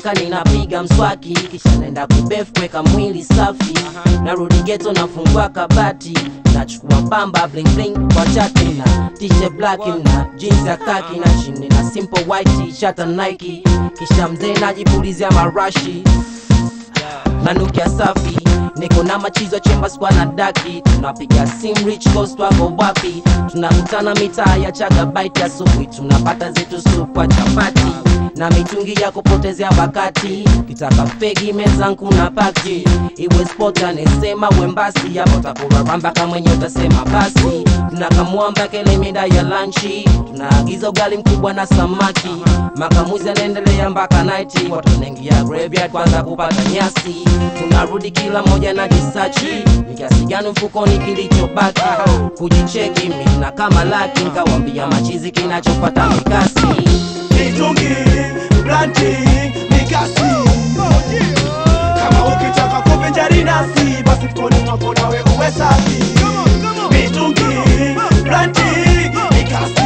nikitoka ninapiga mswaki kisha naenda kubef kuweka mwili safi narudi geto nafungua kabati nachukua pamba bling bling kwa chati na t-shirt black na jeans ya kaki na chini na simple white t-shirt na Nike kisha mzee najipulizia marashi nanukia safi niko na machizo chemba skwa na daki tunapiga sim rich coast wako wapi tunakutana mitaa ya chagabaiti asubuhi tunapata zetu supu ya chapati na mitungi ya kupotezea wakati kitaka fegi mezangu na pati iwe sport anesema wembasi yapo takuraramba kama mwenye utasema basi tunakamwamba kele mida ya lanchi tunaagiza ugali mkubwa na samaki makamuzi anaendelea mpaka naiti watu wanaingia graveyard kwanza kupata nyasi tunarudi kila moja na jisachi ni kiasi gani mfukoni kilichobaki kujicheki mina kama laki nkawambia machizi kinachopata mikasi mitungi blanti mikasi kama ukitaka kuvinjari nasi basi mkoni mwako nawe uwe safi mitungi blanti mikasi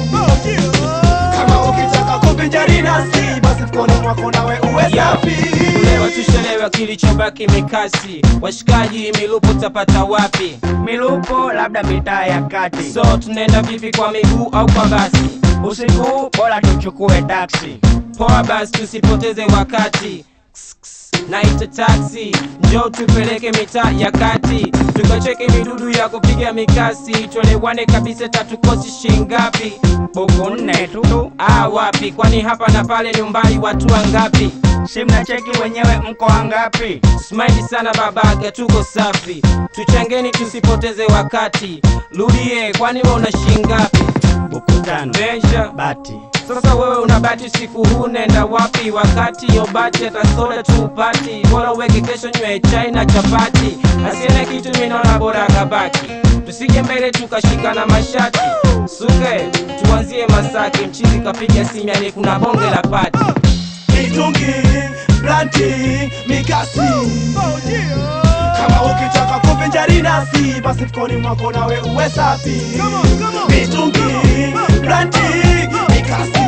kama ukitaka kuvinjari nasi basi mkoni mwako nawe uwe safi Leo tushelewa kilichobaki mikasi, washikaji milupo tapata wapi? milupo labda mitaa ya kati So tunaenda vipi, kwa miguu au kwa basi? usiku huu bora tuchukue taksi Poa basi, tusipoteze wakati. Ks, ks, Naita taxi, njoo tupeleke mitaa ya kati, tukacheke midudu ya kupiga mikasi, tuelewane kabisa, tatukosi shingapi? buku nne tu Ah, wapi? Kwani hapa na pale ni umbali watu wangapi? si mnacheki wenyewe mko wangapi Smile sana babaga, tuko safi, tuchangeni tusipoteze wakati. Rudie, kwani we una shingapi? buku tano Benja, bati sasa wewe unabati usiku huu, nenda wapi? Wakati yobati hata soda tupati, bora uweke kesho nywe chai na chapati. Asiene kitu minaona bora kabaki, tusije mbele tukashika na mashati. Suke tuanzie Masaki, mchizi kapiga simu, yani kuna bonge la pati. mitungi blanti mikasi kama ukitaka kuvinjari nasi basi mkoni mwako nawe uwe safi mitungi blanti mikasi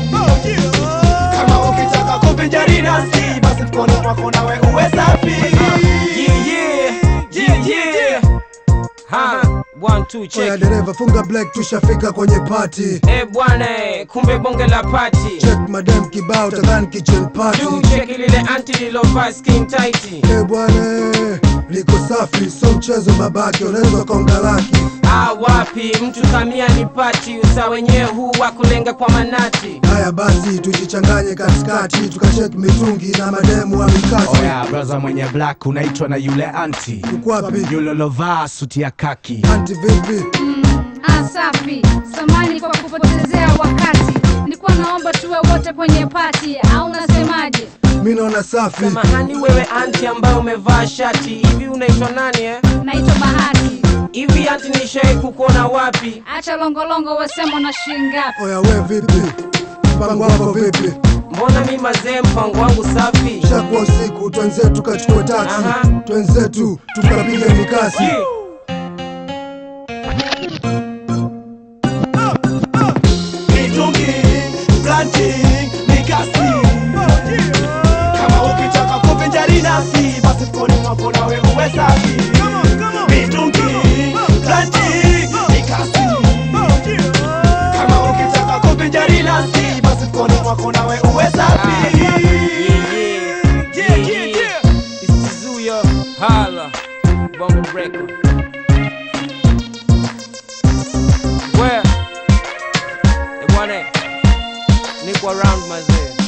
kama ukitaka kuvinjari nasi basi mkoni mwako nawe uwe safi Yeah, yeah, yeah, yeah. Ha, one, two, Oya check. dereva funga black tushafika kwenye party Eh bwana, eh, kumbe bonge la pati. check madam kibao tadhani kitchen party Juu cheki lile anti lilovaa skin tight. Eh bwana liko safi so mchezo babake unaweza konga laki Ah, wapi mtu kamia ni pati, usa wenyewe huu wa kulenga kwa manati. haya basi tujichanganye katikati tukachek mitungi na mademu wa mikasi Oya braza mwenye black unaitwa na yule anti ukwapi yule lovaa suti ya kaki anti vipi Ah, safi. Samani kwa kupotezea wakati. Nilikuwa naomba tuwe wote kwenye pati au unasemaje? mi naona safi Samahani wewe anti ambaye umevaa shati hivi, unaitwa nani eh? Naitwa Bahati. Hivi anti, nishai kukuona wapi? Acha longolongo, wasema na shilingi ngapi? oya we vipi mpango wako vipi Mbona mi mazee, mpango wangu safi. shakuwa usiku twenzetu tukachukua taksi Aha. twenzetu tukapiga mikasi Yeah. mitungi blanti mikasi kama ukitaka kuvinjari nasi basi mkoni mwako nawe uwe safi mitungi blanti mikasi kama ukitaka kuvinjari nasi basi mkoni mwako nawe uwe safi Yeah, yeah, yeah, yeah. It's Tizuya, Hala, Bongo Record. Where? Eh, bwana, niko around mazee.